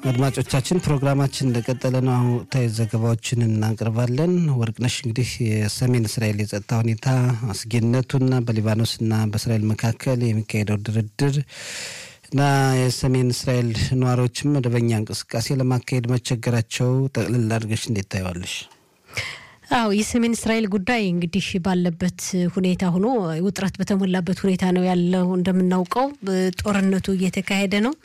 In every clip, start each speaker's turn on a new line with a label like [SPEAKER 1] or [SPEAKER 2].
[SPEAKER 1] አድማጮቻችን ፕሮግራማችን እንደቀጠለ ነው። አሁን ወቅታዊ ዘገባዎችን እናቀርባለን። ወርቅነሽ እንግዲህ የሰሜን እስራኤል የጸጥታ ሁኔታ አስጊነቱና በሊባኖስና በእስራኤል መካከል የሚካሄደው ድርድር እና የሰሜን እስራኤል ነዋሪዎችም መደበኛ እንቅስቃሴ ለማካሄድ መቸገራቸው ጠቅልል አድርገሽ እንዴት ታየዋለሽ?
[SPEAKER 2] አዎ የሰሜን እስራኤል ጉዳይ እንግዲህ ባለበት ሁኔታ ሆኖ ውጥረት በተሞላበት ሁኔታ ነው ያለው። እንደምናውቀው ጦርነቱ እየተካሄደ ነው።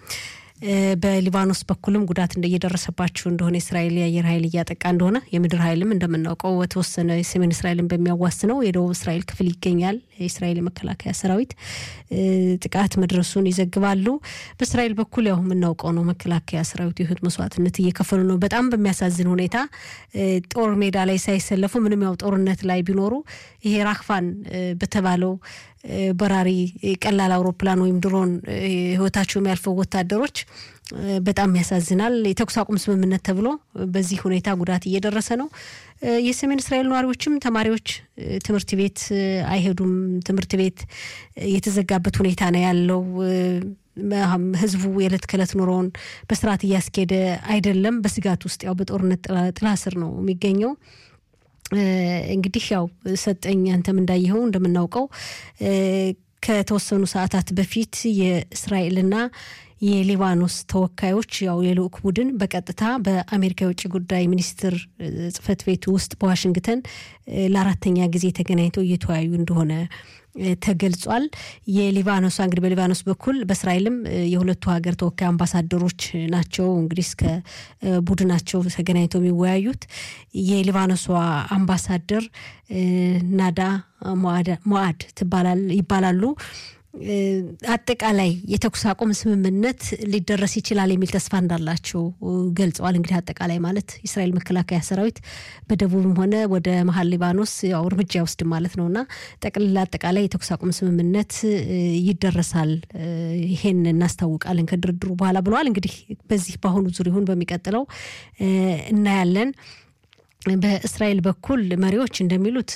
[SPEAKER 2] በሊባኖስ በኩልም ጉዳት እየደረሰባቸው እንደሆነ የእስራኤል የአየር ኃይል እያጠቃ እንደሆነ የምድር ኃይልም እንደምናውቀው በተወሰነ የሰሜን እስራኤልን በሚያዋስነው የደቡብ እስራኤል ክፍል ይገኛል። የእስራኤል የመከላከያ ሰራዊት ጥቃት መድረሱን ይዘግባሉ። በእስራኤል በኩል ያው የምናውቀው ነው መከላከያ ሰራዊት የህይወት መስዋዕትነት እየከፈሉ ነው። በጣም በሚያሳዝን ሁኔታ ጦር ሜዳ ላይ ሳይሰለፉ ምንም ያው ጦርነት ላይ ቢኖሩ ይሄ ራክፋን በተባለው በራሪ ቀላል አውሮፕላን ወይም ድሮን ህይወታቸው የሚያልፈው ወታደሮች በጣም ያሳዝናል። የተኩስ አቁም ስምምነት ተብሎ በዚህ ሁኔታ ጉዳት እየደረሰ ነው። የሰሜን እስራኤል ነዋሪዎችም ተማሪዎች ትምህርት ቤት አይሄዱም። ትምህርት ቤት የተዘጋበት ሁኔታ ነው ያለው። ህዝቡ የዕለት ከዕለት ኑሮውን በስርዓት እያስኬደ አይደለም። በስጋት ውስጥ ያው በጦርነት ጥላ ስር ነው የሚገኘው። እንግዲህ ያው ሰጠኝ አንተም እንዳየኸው እንደምናውቀው ከተወሰኑ ሰዓታት በፊት የእስራኤልና የሊባኖስ ተወካዮች ያው የልዑክ ቡድን በቀጥታ በአሜሪካ የውጭ ጉዳይ ሚኒስትር ጽህፈት ቤት ውስጥ በዋሽንግተን ለአራተኛ ጊዜ ተገናኝተው እየተወያዩ እንደሆነ ተገልጿል። የሊባኖስ እንግዲህ በሊባኖስ በኩል በእስራኤልም የሁለቱ ሀገር ተወካይ አምባሳደሮች ናቸው እንግዲህ እስከ ቡድናቸው ተገናኝተው የሚወያዩት። የሊባኖሷ አምባሳደር ናዳ ሞአድ ይባላሉ። አጠቃላይ የተኩስ አቁም ስምምነት ሊደረስ ይችላል የሚል ተስፋ እንዳላቸው ገልጸዋል። እንግዲህ አጠቃላይ ማለት የእስራኤል መከላከያ ሰራዊት በደቡብም ሆነ ወደ መሀል ሊባኖስ ያው እርምጃ ይወስድ ማለት ነው እና ጠቅልላ አጠቃላይ የተኩስ አቁም ስምምነት ይደረሳል፣ ይሄን እናስታውቃለን ከድርድሩ በኋላ ብለዋል። እንግዲህ በዚህ በአሁኑ ዙር ይሁን በሚቀጥለው እናያለን። በእስራኤል በኩል መሪዎች እንደሚሉት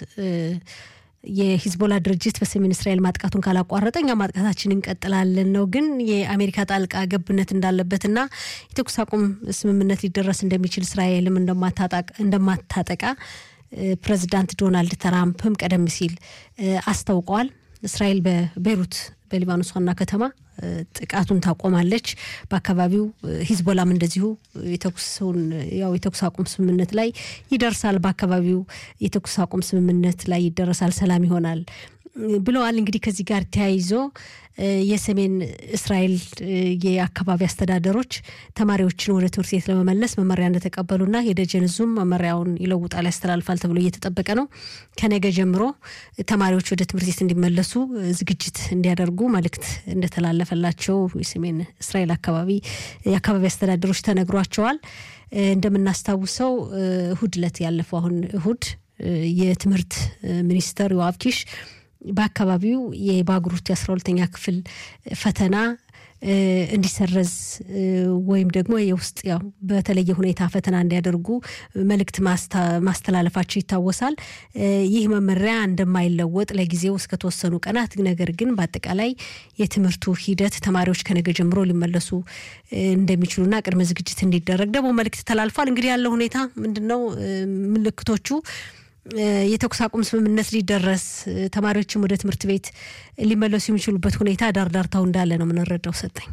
[SPEAKER 2] የሂዝቦላ ድርጅት በሰሜን እስራኤል ማጥቃቱን ካላቋረጠ እኛ ማጥቃታችን እንቀጥላለን ነው። ግን የአሜሪካ ጣልቃ ገብነት እንዳለበትና የተኩስ አቁም ስምምነት ሊደረስ እንደሚችል እስራኤልም እንደማታጠቃ ፕሬዚዳንት ዶናልድ ትራምፕም ቀደም ሲል አስታውቀዋል። እስራኤል በቤይሩት በሊባኖስ ዋና ከተማ ጥቃቱን ታቆማለች። በአካባቢው ሂዝቦላም እንደዚሁ የተኩስን ያው የተኩስ አቁም ስምምነት ላይ ይደርሳል። በአካባቢው የተኩስ አቁም ስምምነት ላይ ይደረሳል፣ ሰላም ይሆናል ብለዋል። እንግዲህ ከዚህ ጋር ተያይዞ የሰሜን እስራኤል የአካባቢ አስተዳደሮች ተማሪዎችን ወደ ትምህርት ቤት ለመመለስ መመሪያ እንደተቀበሉና የደጀን ዙም መመሪያውን ይለውጣል፣ ያስተላልፋል ተብሎ እየተጠበቀ ነው። ከነገ ጀምሮ ተማሪዎች ወደ ትምህርት ቤት እንዲመለሱ ዝግጅት እንዲያደርጉ መልእክት እንደተላለፈላቸው የሰሜን እስራኤል አካባቢ የአካባቢ አስተዳደሮች ተነግሯቸዋል። እንደምናስታውሰው እሁድ ዕለት ያለፈው አሁን እሁድ የትምህርት ሚኒስተር ዮአብ ኪሽ በአካባቢው የባግሩት የአስራ ሁለተኛ ክፍል ፈተና እንዲሰረዝ ወይም ደግሞ የውስጥ ያው በተለየ ሁኔታ ፈተና እንዲያደርጉ መልእክት ማስተላለፋቸው ይታወሳል። ይህ መመሪያ እንደማይለወጥ ለጊዜው እስከተወሰኑ ቀናት፣ ነገር ግን በአጠቃላይ የትምህርቱ ሂደት ተማሪዎች ከነገ ጀምሮ ሊመለሱ እንደሚችሉና ቅድመ ዝግጅት እንዲደረግ ደግሞ መልእክት ተላልፏል። እንግዲህ ያለው ሁኔታ ምንድን ነው? ምልክቶቹ የተኩስ አቁም ስምምነት ሊደረስ ተማሪዎችም ወደ ትምህርት ቤት ሊመለሱ የሚችሉበት ሁኔታ ዳርዳርታው እንዳለ ነው የምንረዳው። ሰጠኝ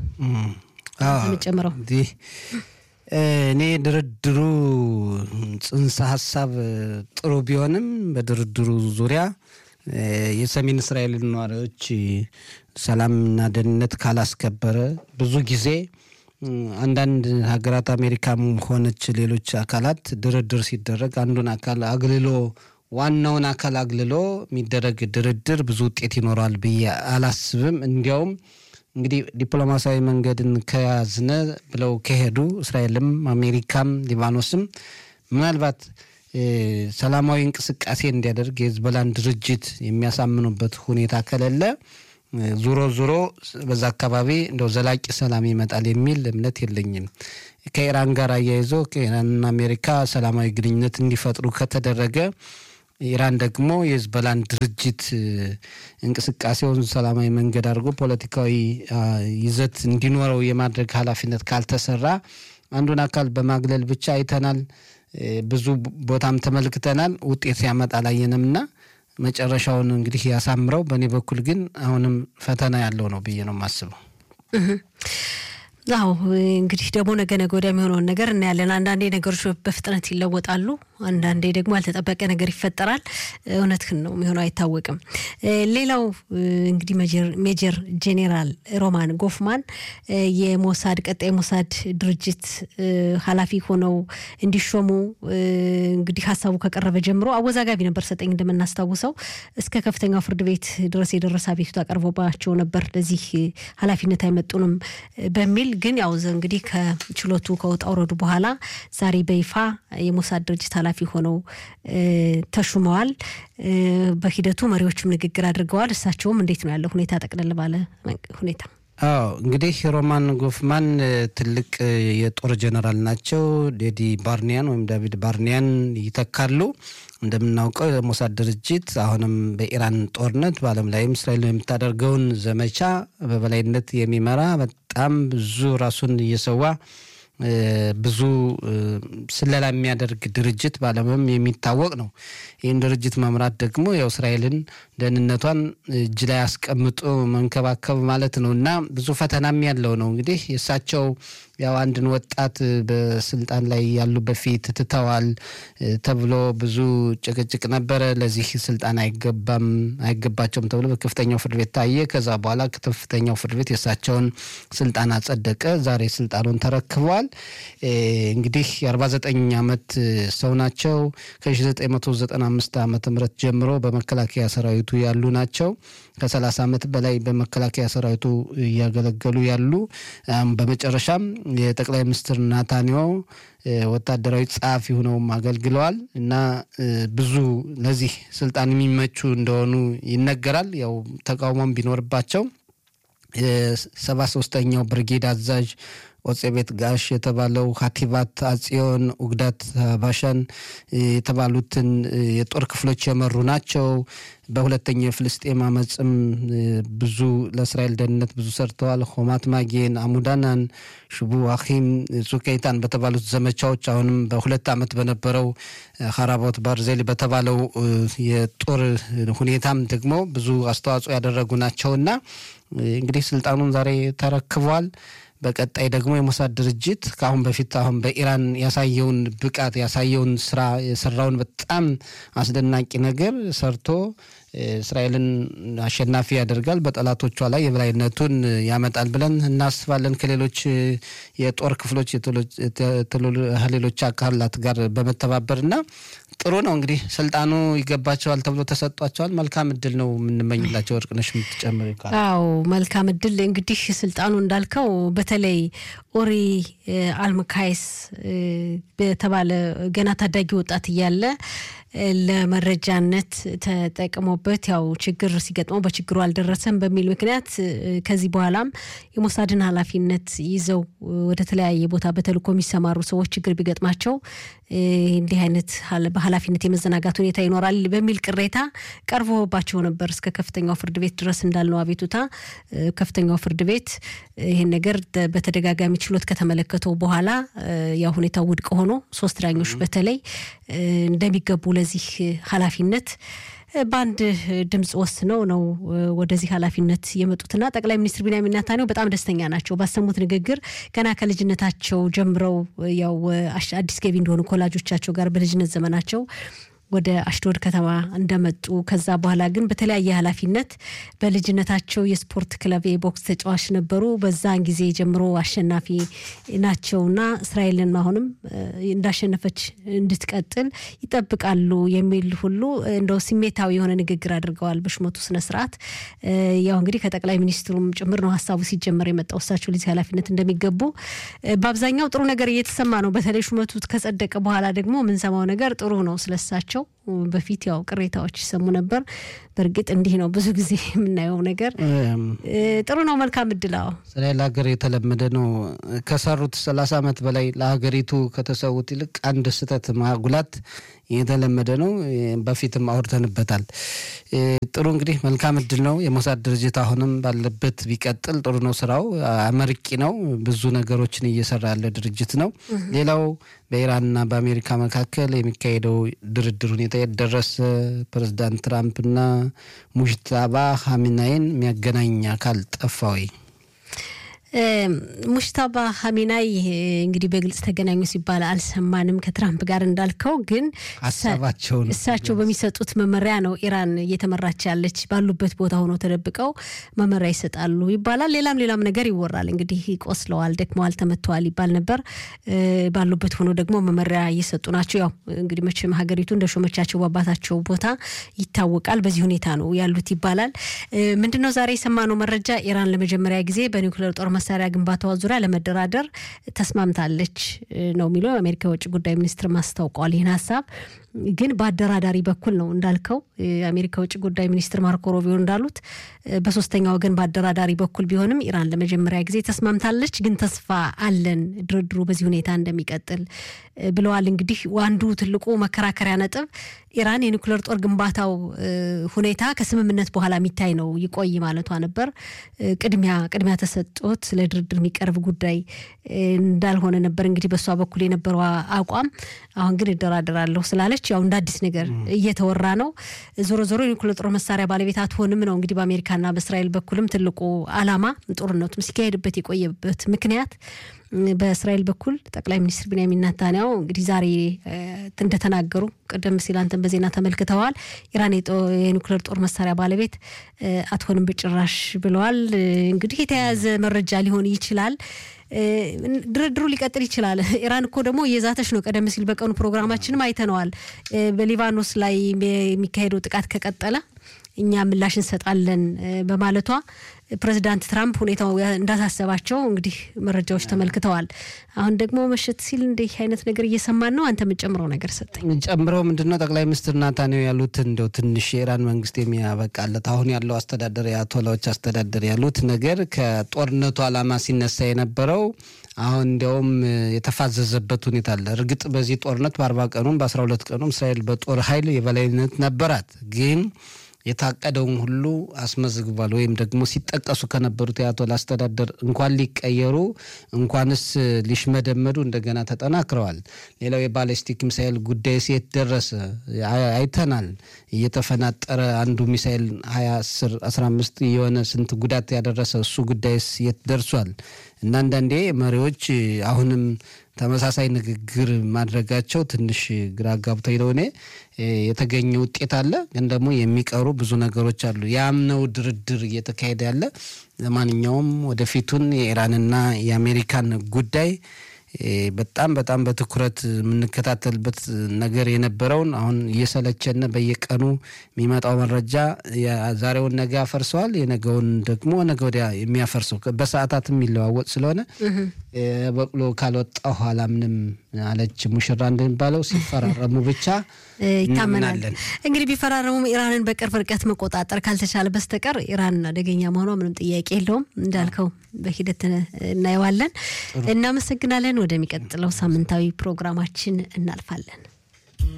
[SPEAKER 2] ጨምረው
[SPEAKER 1] እኔ ድርድሩ ጽንሰ ሀሳብ ጥሩ ቢሆንም በድርድሩ ዙሪያ የሰሜን እስራኤል ነዋሪዎች ሰላምና ደህንነት ካላስከበረ ብዙ ጊዜ አንዳንድ ሀገራት አሜሪካም ሆነች ሌሎች አካላት ድርድር ሲደረግ አንዱን አካል አግልሎ ዋናውን አካል አግልሎ የሚደረግ ድርድር ብዙ ውጤት ይኖረዋል ብዬ አላስብም። እንዲያውም እንግዲህ ዲፕሎማሲያዊ መንገድን ከያዝነ ብለው ከሄዱ እስራኤልም አሜሪካም ሊባኖስም ምናልባት ሰላማዊ እንቅስቃሴ እንዲያደርግ የህዝቦላን ድርጅት የሚያሳምኑበት ሁኔታ ከሌለ ዙሮ ዙሮ በዛ አካባቢ እንደው ዘላቂ ሰላም ይመጣል የሚል እምነት የለኝም። ከኢራን ጋር አያይዞ ከኢራንና አሜሪካ ሰላማዊ ግንኙነት እንዲፈጥሩ ከተደረገ ኢራን ደግሞ የህዝበላን ድርጅት እንቅስቃሴውን ሰላማዊ መንገድ አድርጎ ፖለቲካዊ ይዘት እንዲኖረው የማድረግ ኃላፊነት ካልተሰራ አንዱን አካል በማግለል ብቻ አይተናል። ብዙ ቦታም ተመልክተናል። ውጤት ሲያመጣ አላየንም እና መጨረሻውን እንግዲህ ያሳምረው። በእኔ በኩል ግን አሁንም ፈተና ያለው ነው ብዬ ነው የማስበው።
[SPEAKER 2] አዎ እንግዲህ ደግሞ ነገ ነገ ወዲያ የሚሆነውን ነገር እናያለን። አንዳንዴ ነገሮች በፍጥነት ይለወጣሉ፣ አንዳንዴ ደግሞ ያልተጠበቀ ነገር ይፈጠራል። እውነትህን ነው የሚሆነው አይታወቅም። ሌላው እንግዲህ ሜጀር ጄኔራል ሮማን ጎፍማን የሞሳድ ቀጣይ ሞሳድ ድርጅት ኃላፊ ሆነው እንዲሾሙ እንግዲህ ሀሳቡ ከቀረበ ጀምሮ አወዛጋቢ ነበር። ሰጠኝ እንደምናስታውሰው እስከ ከፍተኛው ፍርድ ቤት ድረስ የደረሰ አቤቱታ ቀርቦባቸው ነበር። ለዚህ ኃላፊነት አይመጡንም በሚል ግን ያው እንግዲህ ከችሎቱ ከወጣ ውረዱ በኋላ ዛሬ በይፋ የሞሳድ ድርጅት ኃላፊ ሆነው ተሹመዋል። በሂደቱ መሪዎችም ንግግር አድርገዋል። እሳቸውም እንዴት ነው ያለው ሁኔታ ጠቅለል ባለ ሁኔታ?
[SPEAKER 1] አዎ እንግዲህ ሮማን ጎፍማን ትልቅ የጦር ጀነራል ናቸው። ዴዲ ባርኒያን ወይም ዳቪድ ባርኒያን ይተካሉ። እንደምናውቀው የሞሳድ ድርጅት አሁንም በኢራን ጦርነት በዓለም ላይም እስራኤል የምታደርገውን ዘመቻ በበላይነት የሚመራ በጣም ብዙ ራሱን እየሰዋ ብዙ ስለላ የሚያደርግ ድርጅት በዓለምም የሚታወቅ ነው። ይህን ድርጅት መምራት ደግሞ ያው እስራኤልን ደህንነቷን እጅ ላይ አስቀምጦ መንከባከብ ማለት ነው እና ብዙ ፈተናም ያለው ነው። እንግዲህ የእሳቸው ያው አንድን ወጣት በስልጣን ላይ ያሉ በፊት ትተዋል ተብሎ ብዙ ጭቅጭቅ ነበረ። ለዚህ ስልጣን አይገባም አይገባቸውም ተብሎ በከፍተኛው ፍርድ ቤት ታየ። ከዛ በኋላ ከፍተኛው ፍርድ ቤት የእሳቸውን ስልጣን አጸደቀ። ዛሬ ስልጣኑን ተረክበዋል። እንግዲህ የ49 ዓመት ሰው ናቸው። ከ1995 ዓመተ ምህረት ጀምሮ በመከላከያ ሰራዊቱ ያሉ ናቸው። ከ30 ዓመት በላይ በመከላከያ ሰራዊቱ እያገለገሉ ያሉ በመጨረሻም የጠቅላይ ሚኒስትር ናታንያሁ ወታደራዊ ጸሐፊ ሆነውም አገልግለዋል እና ብዙ ለዚህ ስልጣን የሚመቹ እንደሆኑ ይነገራል። ያው ተቃውሞም ቢኖርባቸው የሰባ ሶስተኛው ብርጌድ አዛዥ ኦጼቤት ጋሽ የተባለው ሀቲባት አጽዮን ኡግዳት ባሻን የተባሉትን የጦር ክፍሎች የመሩ ናቸው። በሁለተኛው የፍልስጤም አመፅም ብዙ ለእስራኤል ደህንነት ብዙ ሰርተዋል። ሆማት ማጌን፣ አሙዳናን፣ ሽቡ አኪም፣ ጹኬይታን በተባሉት ዘመቻዎች አሁንም በሁለት ዓመት በነበረው ሀራቦት ባርዜሊ በተባለው የጦር ሁኔታም ደግሞ ብዙ አስተዋጽኦ ያደረጉ ናቸውና እንግዲህ ስልጣኑን ዛሬ ተረክቧል። በቀጣይ ደግሞ የሞሳድ ድርጅት ከአሁን በፊት አሁን በኢራን ያሳየውን ብቃት ያሳየውን ስራ የሰራውን በጣም አስደናቂ ነገር ሰርቶ እስራኤልን አሸናፊ ያደርጋል፣ በጠላቶቿ ላይ የበላይነቱን ያመጣል ብለን እናስባለን። ከሌሎች የጦር ክፍሎች ከሌሎች አካላት ጋር በመተባበር እና ጥሩ ነው እንግዲህ ስልጣኑ ይገባቸዋል ተብሎ ተሰጧቸዋል። መልካም እድል ነው የምንመኝላቸው። ወርቅነሽ የምትጨምር ይባላል።
[SPEAKER 2] አዎ መልካም እድል እንግዲህ ስልጣኑ እንዳልከው በተለይ ኦሪ አልምካይስ በተባለ ገና ታዳጊ ወጣት እያለ ለመረጃነት ተጠቅሞበት ያው ችግር ሲገጥመው በችግሩ አልደረሰም በሚል ምክንያት ከዚህ በኋላም የሞሳድን ኃላፊነት ይዘው ወደ ተለያየ ቦታ በተልእኮ የሚሰማሩ ሰዎች ችግር ቢገጥማቸው እንዲህ አይነት በኃላፊነት የመዘናጋት ሁኔታ ይኖራል በሚል ቅሬታ ቀርቦባቸው ነበር እስከ ከፍተኛው ፍርድ ቤት ድረስ እንዳልነው አቤቱታ ከፍተኛው ፍርድ ቤት ይህን ነገር በተደጋጋሚ ችሎት ከተመለከተው በኋላ ያው ሁኔታው ውድቅ ሆኖ ሶስት ዳኞች በተለይ እንደሚገቡ ለዚህ ኃላፊነት በአንድ ድምፅ ወስነው ነው ወደዚህ ኃላፊነት የመጡትና ጠቅላይ ሚኒስትር ቢንያሚን ኔታንያሁ በጣም ደስተኛ ናቸው። ባሰሙት ንግግር ገና ከልጅነታቸው ጀምረው ያው አዲስ ገቢ እንደሆኑ ከወላጆቻቸው ጋር በልጅነት ዘመናቸው ወደ አሽዶድ ከተማ እንደመጡ ከዛ በኋላ ግን በተለያየ ኃላፊነት በልጅነታቸው የስፖርት ክለብ የቦክስ ተጫዋች ነበሩ። በዛን ጊዜ ጀምሮ አሸናፊ ናቸውና እስራኤልን አሁንም እንዳሸነፈች እንድትቀጥል ይጠብቃሉ የሚል ሁሉ እንደው ስሜታዊ የሆነ ንግግር አድርገዋል በሹመቱ ስነስርዓት። ያው እንግዲህ ከጠቅላይ ሚኒስትሩም ጭምር ነው ሀሳቡ ሲጀመር የመጣው እሳቸው ለዚህ ኃላፊነት እንደሚገቡ በአብዛኛው ጥሩ ነገር እየተሰማ ነው። በተለይ ሹመቱ ከጸደቀ በኋላ ደግሞ የምንሰማው ነገር ጥሩ ነው ስለሳቸው በፊት ያው ቅሬታዎች ይሰሙ ነበር። በእርግጥ እንዲህ ነው ብዙ ጊዜ የምናየው ነገር። ጥሩ ነው። መልካም እድል። አዎ
[SPEAKER 1] እስራኤል ሀገር የተለመደ ነው። ከሰሩት ሰላሳ ዓመት በላይ ለሀገሪቱ ከተሰዉት ይልቅ አንድ ስህተት ማጉላት የተለመደ ነው። በፊትም አውርተንበታል። ጥሩ እንግዲህ መልካም እድል ነው። የሞሳድ ድርጅት አሁንም ባለበት ቢቀጥል ጥሩ ነው። ስራው አመርቂ ነው። ብዙ ነገሮችን እየሰራ ያለ ድርጅት ነው። ሌላው በኢራንና በአሜሪካ መካከል የሚካሄደው ድርድር ሁኔታ የደረሰ ፕሬዚዳንት ትራምፕና ሙጅታባ ሀሚናይን የሚያገናኝ አካል ጠፋ ወይ?
[SPEAKER 2] ሙሽታባ ሀሚናይ እንግዲህ በግልጽ ተገናኙ ሲባል አልሰማንም። ከትራምፕ ጋር እንዳልከው ግን
[SPEAKER 1] ሀሳባቸውን
[SPEAKER 2] እሳቸው በሚሰጡት መመሪያ ነው ኢራን እየተመራች ያለች። ባሉበት ቦታ ሆኖ ተደብቀው መመሪያ ይሰጣሉ ይባላል። ሌላም ሌላም ነገር ይወራል። እንግዲህ ቆስለዋል፣ ደክመዋል፣ ተመተዋል ይባል ነበር። ባሉበት ሆኖ ደግሞ መመሪያ እየሰጡ ናቸው። ያው እንግዲህ መቼም ሀገሪቱ እንደ ሾመቻቸው በአባታቸው ቦታ ይታወቃል። በዚህ ሁኔታ ነው ያሉት ይባላል። ምንድነው ዛሬ የሰማነው መረጃ ኢራን ለመጀመሪያ ጊዜ በኒውክሌር ጦር መሳሪያ ግንባታዋ ዙሪያ ለመደራደር ተስማምታለች ነው የሚለው የአሜሪካ የውጭ ጉዳይ ሚኒስትር ማስታውቀዋል። ይህን ሀሳብ ግን በአደራዳሪ በኩል ነው እንዳልከው የአሜሪካ ውጭ ጉዳይ ሚኒስትር ማርኮ ሮቢዮ እንዳሉት በሶስተኛ ወገን በአደራዳሪ በኩል ቢሆንም ኢራን ለመጀመሪያ ጊዜ ተስማምታለች። ግን ተስፋ አለን ድርድሩ በዚህ ሁኔታ እንደሚቀጥል ብለዋል። እንግዲህ አንዱ ትልቁ መከራከሪያ ነጥብ ኢራን የኒውክሌር ጦር ግንባታው ሁኔታ ከስምምነት በኋላ የሚታይ ነው ይቆይ ማለቷ ነበር። ቅድሚያ ቅድሚያ ተሰጥቶት ለድርድር የሚቀርብ ጉዳይ እንዳልሆነ ነበር እንግዲህ በእሷ በኩል የነበረው አቋም። አሁን ግን እደራደራለሁ ስላለች ያው እንደ አዲስ ነገር እየተወራ ነው። ዞሮ ዞሮ የኒውክሌር ጦር መሳሪያ ባለቤት አትሆንም ነው እንግዲህ በአሜሪካና በእስራኤል በኩልም ትልቁ ዓላማ ጦርነቱም ሲካሄድበት የቆየበት ምክንያት በእስራኤል በኩል ጠቅላይ ሚኒስትር ቢንያሚን ናታንያሁ እንግዲህ ዛሬ እንደተናገሩ ቀደም ሲል አንተን በዜና ተመልክተዋል። ኢራን የኒውክሌር ጦር መሳሪያ ባለቤት አትሆንም በጭራሽ ብለዋል። እንግዲህ የተያያዘ መረጃ ሊሆን ይችላል። ድርድሩ ሊቀጥል ይችላል። ኢራን እኮ ደግሞ እየዛተች ነው። ቀደም ሲል በቀኑ ፕሮግራማችንም አይተነዋል። በሊባኖስ ላይ የሚካሄደው ጥቃት ከቀጠለ እኛ ምላሽ እንሰጣለን በማለቷ ፕሬዚዳንት ትራምፕ ሁኔታው እንዳሳሰባቸው እንግዲህ መረጃዎች ተመልክተዋል። አሁን ደግሞ መሸት ሲል እንዲህ አይነት ነገር እየሰማን ነው። አንተ የምጨምረው ነገር ሰጠኝ።
[SPEAKER 1] ጨምረው ምንድነው ጠቅላይ ሚኒስትር ናታንያሁ ያሉት እንደው ትንሽ የኢራን መንግስት የሚያበቃለት አሁን ያለው አስተዳደር የአያቶላዎች አስተዳደር ያሉት ነገር ከጦርነቱ ዓላማ ሲነሳ የነበረው አሁን እንዲያውም የተፋዘዘበት ሁኔታ አለ። እርግጥ በዚህ ጦርነት በአርባ ቀኑም በአስራ ሁለት ቀኑም እስራኤል በጦር ኃይል የበላይነት ነበራት ግን የታቀደውን ሁሉ አስመዝግቧል። ወይም ደግሞ ሲጠቀሱ ከነበሩት የአያቶላ አስተዳደር እንኳን ሊቀየሩ እንኳንስ ሊሽመደመዱ እንደገና ተጠናክረዋል። ሌላው የባለስቲክ ሚሳይል ጉዳይ የት ደረሰ አይተናል። እየተፈናጠረ አንዱ ሚሳይል ሀያ አስር አስራ አምስት የሆነ ስንት ጉዳት ያደረሰ እሱ ጉዳይስ የት ደርሷል? እና አንዳንዴ መሪዎች አሁንም ተመሳሳይ ንግግር ማድረጋቸው ትንሽ ግራ ጋብቶኝ ነው። እኔ የተገኘ ውጤት አለ፣ ግን ደግሞ የሚቀሩ ብዙ ነገሮች አሉ። ያም ነው ድርድር እየተካሄደ ያለ። ለማንኛውም ወደፊቱን የኢራንና የአሜሪካን ጉዳይ በጣም በጣም በትኩረት የምንከታተልበት ነገር የነበረውን አሁን እየሰለቸን በየቀኑ የሚመጣው መረጃ ዛሬውን ነገ ያፈርሰዋል፣ የነገውን ደግሞ ነገ ወዲያ የሚያፈርሰው በሰዓታት የሚለዋወጥ ስለሆነ በቅሎ ካልወጣ ኋላ ምንም አለች ሙሽራ እንደሚባለው ሲፈራረሙ ብቻ
[SPEAKER 2] ይታመናል። እንግዲህ ቢፈራረሙም ኢራንን በቅርብ ርቀት መቆጣጠር ካልተቻለ በስተቀር ኢራን አደገኛ መሆኗ ምንም ጥያቄ የለውም። እንዳልከው በሂደት እናየዋለን። እናመሰግናለን። ወደሚቀጥለው ሳምንታዊ ፕሮግራማችን እናልፋለን።